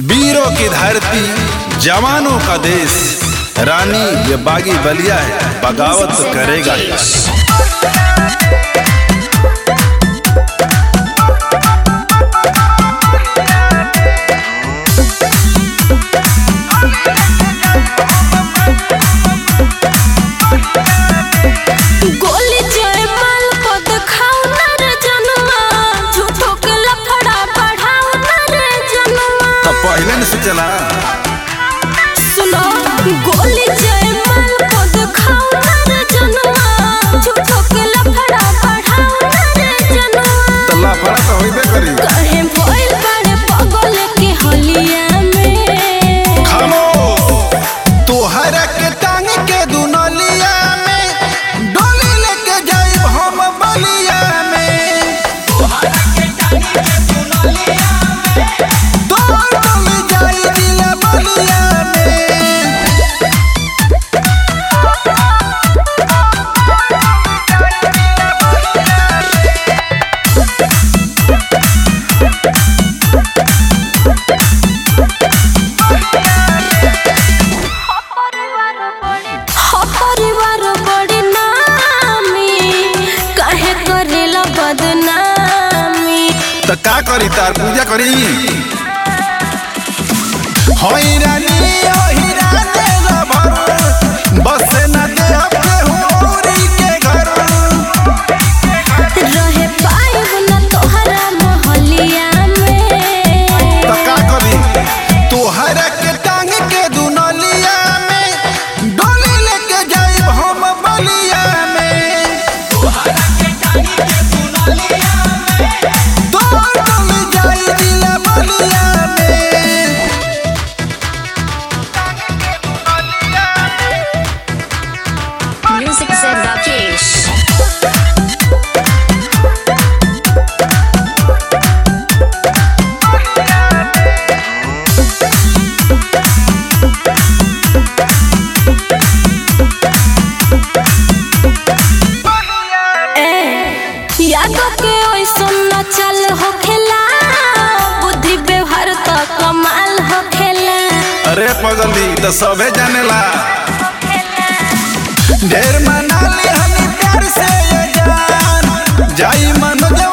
वीरों की धरती जवानों का देश रानी ये बागी बलिया है बगावत तो करेगा ही। गोली जयमाल पद खाओ ना रे जनुआ झूठो के लफड़ा बढ़ाओ ना रे जनुआ तो पहले न से चला सुनो गोली जयमाल पद खाओ ना रे जनुआ झूठो के लफड़ा बढ़ाओ ना रे जनुआ तो लाफड़ा तो होइबे करी कहे भइल बड़े पगल के हलिया में खामोश तोहरा के टांग के दुनलिया में डोली लेके जाइब हम बलिया में तोहर डोली जाई दिल बलिया में हो परिवार बड़ी नामी काहे करेला बदनामी तो का करी तार पूजा करी होई रानी ओ हीरा दे रबर बस न दे अपने होरी के घर रहे पाइब न तोहरा मोहलिया में तो का करी तोहरा के टांग के दुनलिया में डोली लेके जाइब हम बलिया में तोहर डोली जाई दिल बलिया में Music said Rakesh. ए यादों के ओइसन न चल होखेला बुद्धि व्यवहार तो कमाल होखेला अरे पगली तो सबे जानेला ढेर मनाली हनी प्यार से ये जान जाई मनोज